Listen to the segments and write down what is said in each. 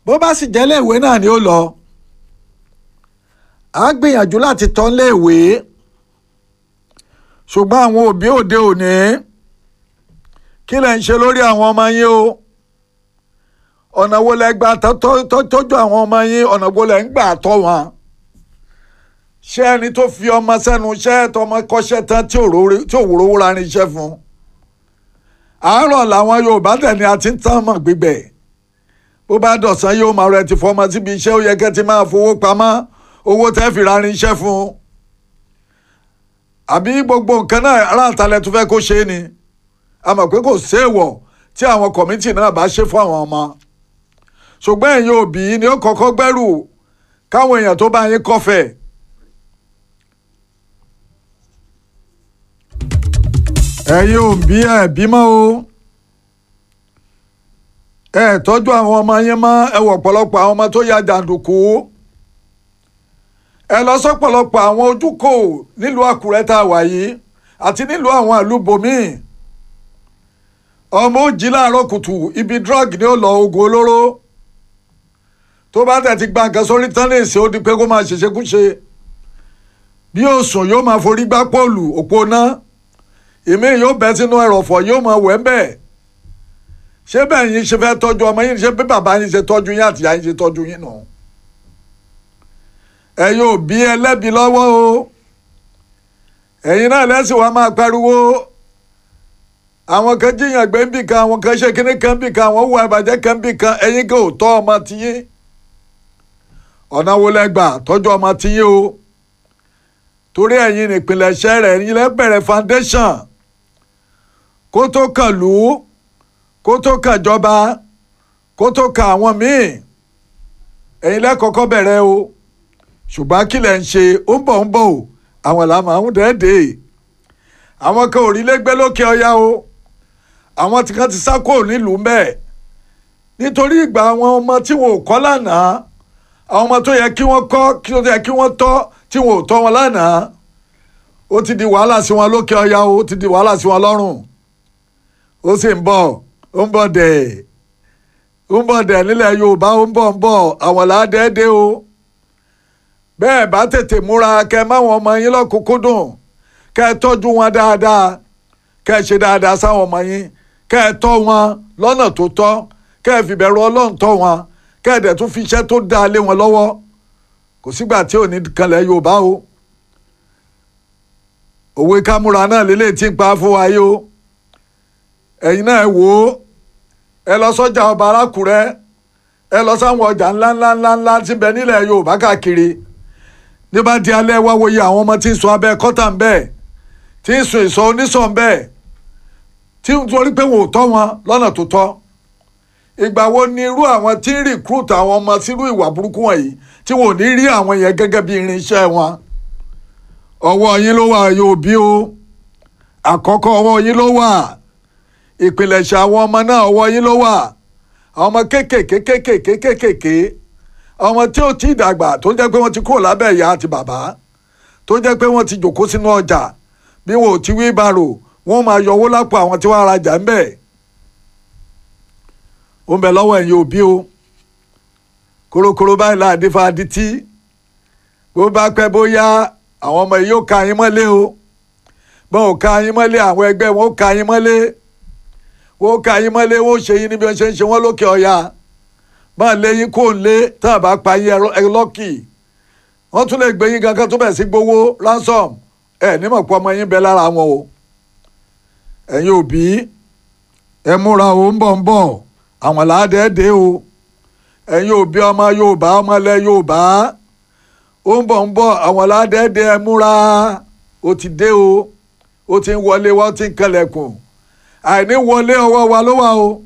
bó bá sì jẹ́ léèwé náà ni ó lọ à á gbìyànjú láti tọ́ léèwé ṣùgbọ́n àwọn òbí òde òní kí lẹ̀ ń ṣe lórí àwọn ọmọ yín o ọ̀nà wo lẹ gbà tọ́jú àwọn ọmọ yín ọ̀nà wo lẹ ń gbà tọ́ wọn ṣé ẹni tó fi ọmọ sẹ́nu iṣẹ́ tọmọ kọ́ṣẹ́ tán tí ò wúrowó ra ní iṣẹ́ fún àárọ̀ làwọn Yorùbá tẹ̀ ni a ti ń tán mọ̀ gbígbẹ̀ bó bá dọ̀sán yóò máa rẹ ti fọmọ síbi iṣẹ́ ó yẹ kẹ́ ti máa fowó pamọ́ owó tẹ́ fi ra ní iṣẹ́ fún àbí gbogbo nǹkan náà aráàtàlẹ̀ tó fẹ́ kó ṣe é ni a mọ̀ pé kò séèwọ̀ tí àwọn kọ̀mítì náà bá ṣe fún àwọn ọmọ ṣùgbọ́n ẹ̀yin òbí ni ó kọ́kọ́ gbẹ́rù káwọn èèyàn tó bá yín kọ́fẹ̀. ẹ̀yin òbí ẹ̀ bímọ o ẹ tọ́jú àwọn ọmọ yín mọ́ ẹ wọ̀ ọ̀pọ̀lọpọ̀ àwọn ọmọ tó ya jàǹdùkú ẹ lọ sọ́pọ̀lọpọ̀ àwọn ojúkò nílùú Àkúrẹ́ tá a wà yìí àti nílùú àwọn ìlú bòmíì ọmọ ó jí láàárọ̀ kùtù ibi drug ni ó lọ oògùn olóró tó bá tẹ̀ ti gba nǹkan sórí tán lè ṣe ó di pé kó máa ṣèṣekúṣe bí ó sùn yóò máa forí gbá pọ́ọ̀lù òpó náà èmi yóò bẹ́ sínú ẹ̀rọ̀fọ̀ yóò máa wẹ̀ ń bẹ̀ ṣé bẹ́ẹ̀ yín ṣe fẹ́ tọ́jú ọmọ yín ṣé bí bàbá yín ṣe tọ́jú yín àtìyá yín ṣe tọ́jú yín nù. ẹ̀yin òbí ẹlẹ́bi lọ́wọ́ o ẹ̀yin náà lẹ́sìn wa máa pariwo àwọn kan jíyàn gbé ń bì kan àwọn kan ṣe kíní kan bì kan àwọn hùwà ìbàjẹ́ kan bì kan ẹ̀yin kò tọ́ ọmọ tiyín ọ̀nà wo lẹ gbà tọ́jú ọmọ tiyín o torí ẹ̀yin nípìnlẹ̀ṣẹ̀ rẹ̀ ẹ̀yin lẹ bẹ̀rẹ̀ foundation kó tó kàn lù ú kó tó kàn jọba kó tó kàn àwọn míì ẹ̀yin lẹ kọ́kọ́ bẹ̀rẹ̀ o ṣùgbọ́n kí lẹ̀ ń ṣe ó ń bọ̀ ń bọ̀ o àwọn làmọ̀ ń dẹ́ẹ̀dẹ́ àwọn kan ò rí lẹ́gbẹ́ lókè ọya o àwọn tí kan ti sá kúrò nílùú mbẹ́ nítorí ìgbà àwọn ọmọ tí wọn ò kọ́ lánàá àwọn ọmọ tó yẹ kí wọ́n kọ́ kí wọ́n yẹ kí wọ́n tọ́ tí wọn ò tọ́ wọn lánàá ó ti di wàhálà sí wọn lókè ọya o ó ti di wàhálà sí wọn lọ́rùn ó sì ń bọ̀ ó ń bọ̀ dẹ̀ ó ń bọ̀ dẹ̀ nílẹ̀ Yorùbá ó ń bọ̀ ń bọ̀ àwọn làádẹ́ẹ́dẹ́ o bẹ́ẹ̀ bá tètè múra kẹ́ máwọn ọmọ yín lọ́kùnkúndùn kẹ́ ẹ tọ́jú wọn dáadáa kẹ́ ẹ ṣe dáadáa sáwọn ọmọ yín kẹ́ ẹ tọ́ wọn lọ́nà tó tọ́ kẹ́ ẹ fìbẹ̀rù Ọlọ́run tọ́ wọn kẹ́ ẹ dẹ̀ tún fi iṣẹ́ tó dáa lé wọn lọ́wọ́ kò sígbà tí ò ní kanlẹ̀ Yorùbá o òwe kámúra náà lélẹ̀ tí ń pa fún wa yìí o ẹ̀yin náà wò ó ẹ lọ sọ́jà ọba alákùrẹ́ ẹ lọ sáwọn ọjà ńláńláńláńlá tí ń bẹ nílẹ̀ Yorùbá káàkiri ní bá di alẹ́ wá wòye àwọn ọmọ tí ń sùn abẹ́ kọ́tà ń bẹ́ẹ̀ tí ń sùn ìsọ onísọ̀ ń bẹ́ẹ̀ tí ń torí pé wọn ò tọ́ wọn lọ́nà tó tọ́ ìgbà wo ni irú àwọn tí ń recruit àwọn ọmọ sírú ìwà burúkú wọ̀nyí tí wọn ò ní rí àwọn yẹn gẹ́gẹ́ bí irinṣẹ́ wọn ọwọ́ yín ló wà yóò bí o àkọ́kọ́ ọwọ́ yín ló wà ìpìlẹ̀ṣẹ̀ àwọn ọmọ náà ọwọ́ yín ló wà àwọn ọmọ kéékèèké kéékèèké kéékèèké ọmọ tí ó ti dàgbà tó jẹ́ pé wọ́n ti kúrò lábẹ́ ìyá àti bàbá tó jẹ́ pé wọ́n ti jòkó sínú ọjà bí wọn ò ti wí bàrò wọ́n máa yọ owó lápò àwọn tí wọ́n rajà ń bẹ̀. ó ń bẹ lọ́wọ́ ẹ̀yin òbí o korokoro báyìí láàdé fàdí tí bó bá pẹ́ bóyá àwọn ọmọ yìí yóò ka yín mọ́lé o bọ́n ò ka yín mọ́lé àwọn ẹgbẹ́ wọn ó ka yín mọ́lé wọ́n ó ka yín mọ́lé wọ́n ó ṣe yín níbi wọ́n ṣe ń ṣe wọ́n lókè ọ̀yà máa lé yín kó lé tán àbá pa yín ẹ lọ́kì wọ́n tún lè gbé yín gangan tó bẹ̀ sí gbowó ransom ẹ nímọ̀ pé ọmọ yín bẹ lára wọn o ẹ̀yin òbí ẹ múra o ń bọ̀ ń bọ̀ àwọn làádẹ́ẹ̀dẹ́ o ẹ̀yin òbí ọmọ Yorùbá ọmọ ilẹ̀ Yorùbá ó ń bọ̀ ń bọ̀ àwọn làádẹ́ẹ̀dẹ́ ẹ múra ó ti dé o ó ti ń wọlé wọ́n ti ń kẹlẹ̀kùn àìní wọlé ọwọ́ wa ló wà o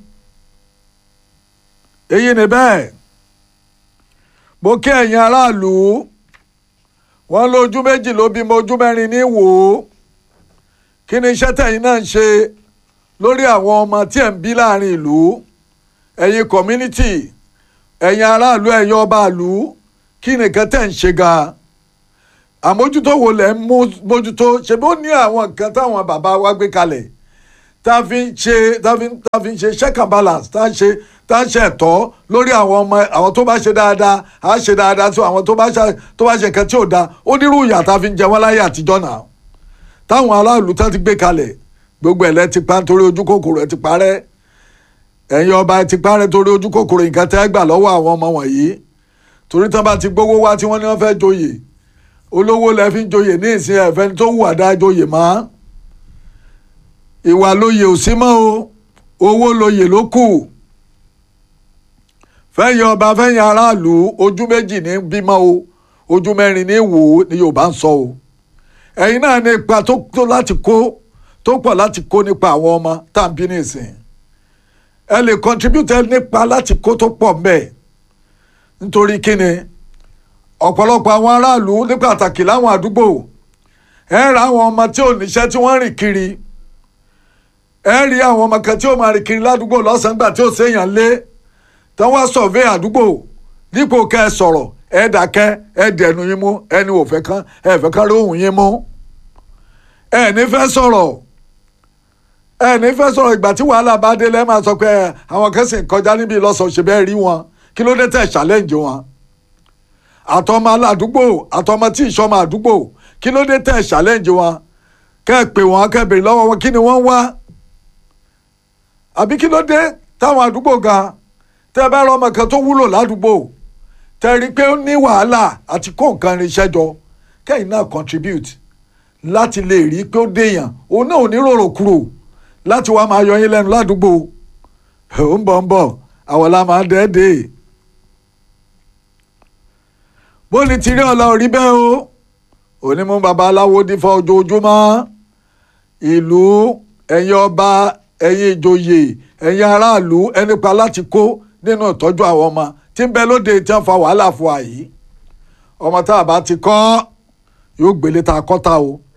èyí ni bẹ́ẹ̀ mo kí ẹ̀yin aráàlú wọ́n lójú méjì ló bímọ ojú mẹ́rin ní wò ó kí ni iṣẹ́ tẹ̀yin náà ń ṣe lórí àwọn ọmọ tí ẹ̀ ń bí láàrin ìlú ẹ̀yin community ẹ̀yin aráàlú ẹ̀yin ọba ìlú kí nìkan tẹ̀ ń ṣe gan-an àmójútó wo lẹ̀ ń mójútó ṣe bó ní àwọn nǹkan táwọn bàbá wa gbé kalẹ̀ tá a fi ń ṣe tá a fi ń ṣe check and balance tá a ṣe tá a ṣe ẹ̀tọ́ lórí àwọn ọmọ àwọn tó bá ṣe dáadáa á ṣe dáadáa sí àwọn tó bá ṣe tó bá ṣe nǹkan tí ò dáa ó nírú ìyà tá a fi ń jẹ wọ́n láyé àtijọ́ náà táwọn aráàlú tán ti gbé kalẹ̀ gbogbo ẹ̀lẹ́ ti pa nítorí ojú kòkòrò ẹ̀ ti parẹ́ ẹ̀yin ọba ẹ̀ ti parẹ́ torí ojú kòkòrò nǹkan tẹ́ gbà lọ́wọ́ àwọn ọmọ wọ̀nyí torí tán bá ti gbówó wá tí wọ́n ní wọ́n fẹ́ joyè olówó lẹ fi ń joyè ní ìsìn ẹ̀fẹ́ tó wù àdá joyè mọ́ ìwà lóye ò sí mọ́ o owó lóye ló kù fẹ́yìn ọba fẹ́yìn aráàlú ojú méjì ní bímọ o ojú mẹ́rin ní wò ó ni Yorùbá ń sọ o ẹ̀yin náà ní ipa tó tó láti kó tó pọ̀ láti kó nípa àwọn ọmọ tá à ń bí nísìn ẹ lè contribute nípa láti kó tó pọ̀ mbẹ́ nítorí kíni ọ̀pọ̀lọpọ̀ àwọn aráàlú ní pàtàkì láwọn àdúgbò ẹ ra àwọn ọmọ tí ò níṣẹ́ tí wọ́n rìn kiri ẹ rí àwọn ọmọ kan tí ó máa rìn kiri ládùúgbò lọ́sàn-án gbà tí ó séèyàn lé tí wọ́n survey àdúgbò dípò kẹ́ ẹ sọ̀rọ̀ ẹ dákẹ́ ẹ dẹnu yín mú ẹni ò fẹ́ kán ẹ fẹ́ kán lóhùn yín mú ẹ ní fẹ́ sọ̀rọ̀ ẹ ní fẹ́ sọ̀rọ̀ ìgbà tí wàhálà bá dé lẹ́ẹ̀ máa sọ pé àwọn kan sì ń kọjá níbi ìlọsọ̀ ṣe bẹ́ẹ̀ rí wọn kí ló dé tẹ̀ challenge wọn àtọmọ aládùúgbò àtọmọ tí ìṣọmọ àdúgbò kí ló dé tẹ̀ challenge wọn kẹ́ ẹ pè wọ́n kẹ́ ẹ béèrè lọ́wọ́ wọn kí ni wọ́n wá àbí kí ló dé táwọn àdúgbò gan tẹ́ ẹ bá rọ ọmọ kan tó wúlò ládùúgbò tẹ́ rí i pé ó ní wàhálà àti kó nǹkan irinṣẹ́ jọ kẹ́yìn náà contribute láti lè rí i pé ó déèyàn òun náà ò ní rorò kúrò láti wá máa yọ yín lẹ́nu ládùúgbò ó ń bọ̀ ń bọ̀ àwọn la máa dẹ́ẹ̀dẹ́ bó ni ti rí ọ̀la ò rí bẹ́ẹ̀ o onímú babaláwo dífá ojoojúmọ́ ìlú ẹ̀yin ọba ẹ̀yin ìjòyè ẹ̀yin aráàlú ẹnipa láti kó nínú ìtọ́jú àwọn ọmọ tí ń bẹ lóde tí wọ́n fa wàhálà fún àyí ọmọ tá a bá ti kọ́ yóò gbélé ta kọ́ta o